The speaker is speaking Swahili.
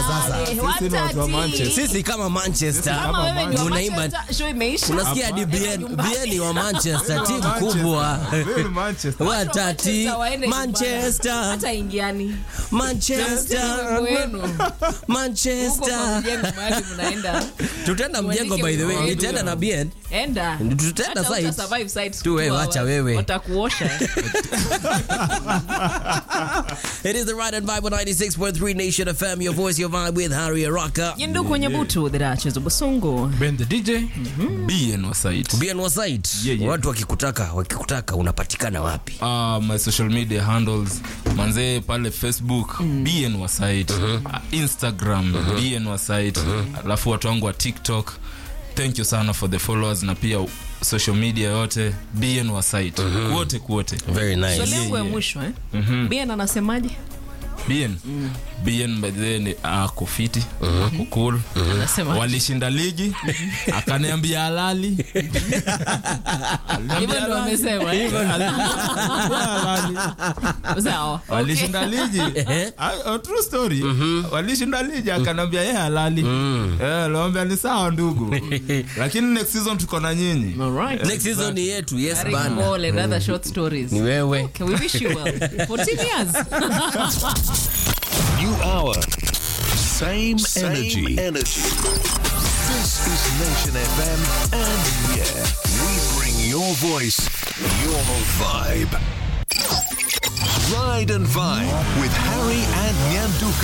sasa. Eh, Sisi ni watu wa watati. Manchester. Sisi kama Manchester. Kama wewe ni wa Unaimba Manchester, show imeisha. unasikia hadi BN BN ni wa Manchester, timu kubwa. Wewe ni Manchester. Watati Manchester waende Manchester, Hata ingiani. Manchester, Wenu. Huko Manchester. kwa mjengo mahali mnaenda. Tutaenda mjengo by the way, Mwandike nitaenda na BN. Enda. Tutaenda Hata site. utasurvive sites Tu wewe, two wacha hours. wewe. Watakuosha. It is the Ride and Vibe on 96.3 Nation FM, your voice, your vibe with Harry Araka. Yindu kwenye butu dhirachezo busungu. Ben the DJ, BN wa site. BN wa site. Yeah, yeah. Watu wakikutaka, wakikutaka unapatikana wapi? Uh, my social media handles manzee pale facebook bn wa site uh, instagram bn wa site alafu watu wangu wa tiktok thank you sana for the followers na pia social media yote bn wa site kuote kuote Very nice. Swali yangu ya yeah. mwisho eh. Bien anasemaje? bn bn by the way ni ako fiti ako cool Anasema. walishinda ligi akaniambia halali Hivyo ndio wamesema. eh? Sawa. Okay. walishinda ligi Ah, oh, true story walishinda ligi akanambia ye halali Eh, lawambia ni sawa ndugu lakini next season tuko na nyinyi Alright. Next season ni yetu, yes Harry bana. Paul and other short stories. Ni wewe. Okay, we wish you well. 14 years. New hour. Same, Same energy. This is Nation FM, and yeah, we bring your voice, your vibe. Ride and Vibe with Harry and Nyanduka.